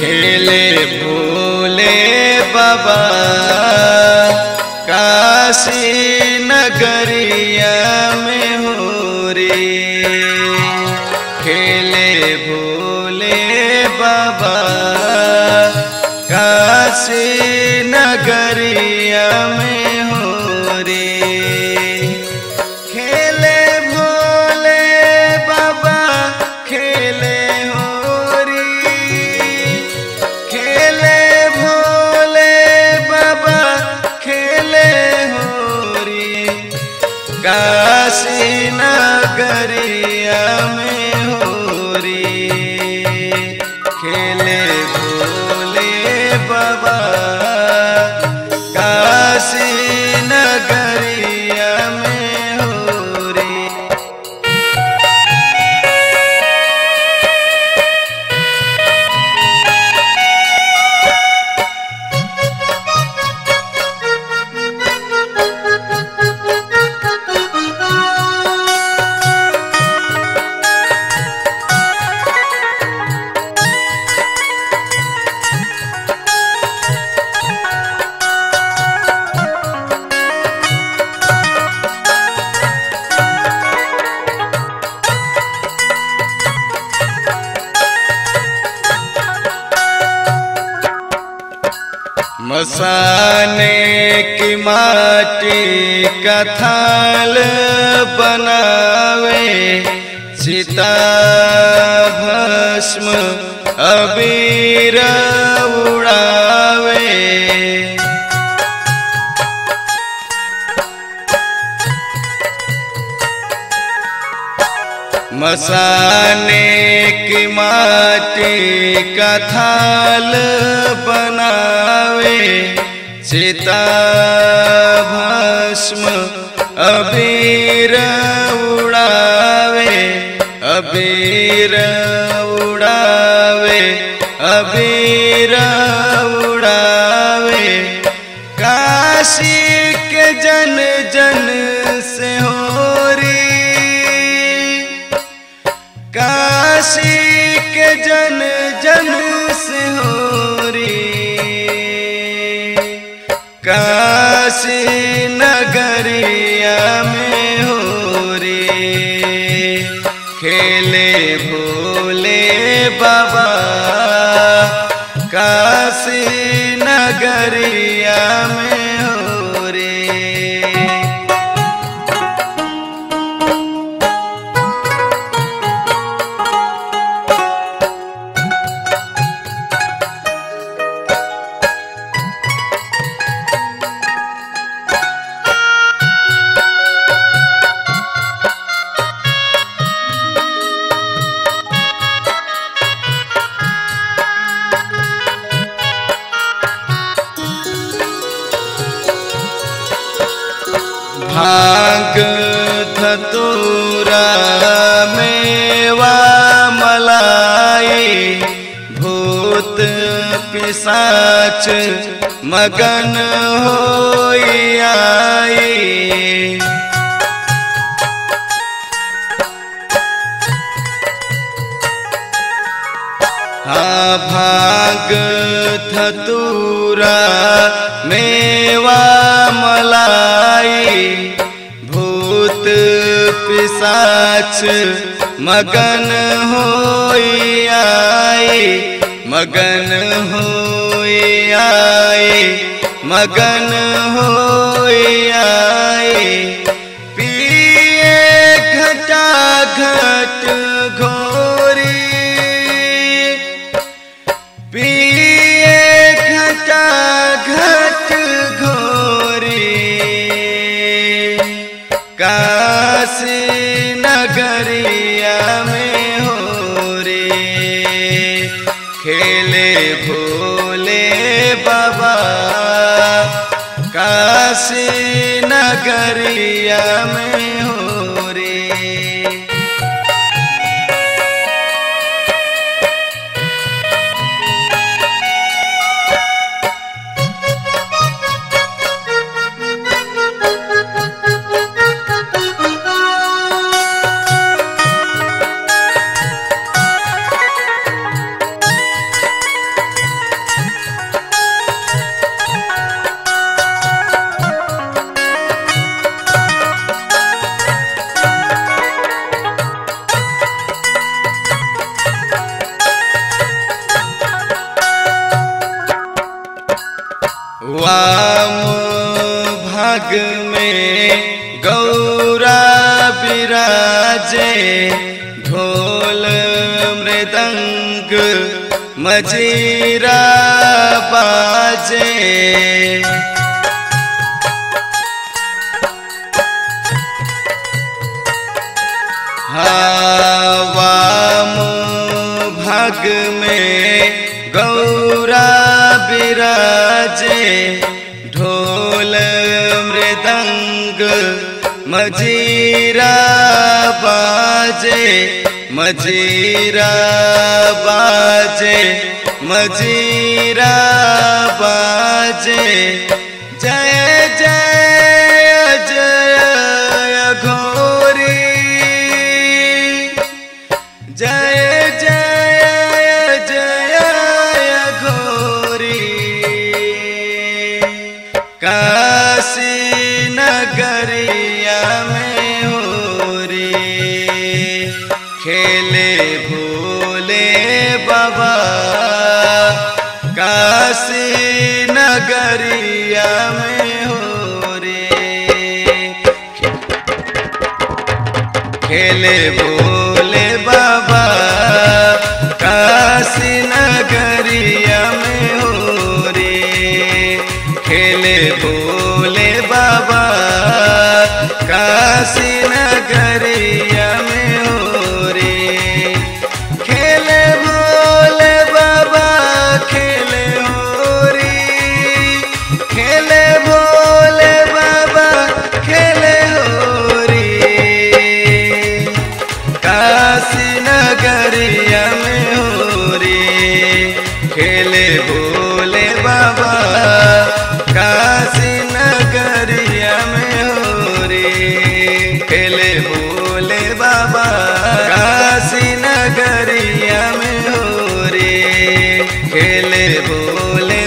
खेले भोले बाबा काशी नगरिया में हो रे खेले भोले बाबा काशी नगरिया में हो रे खेले भोले बाबा खेले हो री खेले भोले बाबा खेले हो री काशी नगरिया में हो री खेले भोले बाबा काशी नगरिया में हो री मसाने की माटी का थाल बनावे सीता भस्म अबीर उड़ावे मसाने की माटी का थाल बनावे सीता भस्म अबीर उड़ावे अबीर उड़ावे अबीर उड़ावे काशी के जन जन से हो री काशी के जन जन से हो री काशी नगरिया में हो री खेले भोले बाबा काशी नगरिया में हो रे भांग धतूरा मेवा मलाई भूत पिसाच मगन होई आई हाँ भाग धतूरा मेवा मलाई भूत पिसाच मगन होई आई मगन होई आई मगन होई आई पिए घटा घट घोरी पिए घटा घट घोरी काशी नगरिया में हो रे खेले भोले बाबा काशी नगरिया में हो रे वाम भाग में गौरा विराजे ढोल मृदंग मजीरा बाजे वाम भाग में गौरा विराजे ढोल मृदंग मजीरा बाजे मजीरा बाजे मजीरा बाजे जय जय जय घोरी जय जय जय घोरी काशी नगरिया में हो रे खेले भोले बाबा काशी नगरिया में हो रे खेले भोले बाबा काशी नगरिया में हो रे खेले भोले बाबा काशी नगरिया में हो रे खेले भोले बाबा खेले हो रे खेले भोले बाबा खेले हो रे काशी नगरिया में हो रे खेले भोले बाबा काशी नगरिया में हो रे खेले भोले बाबा काशी नगरिया में हो रे खेले भोले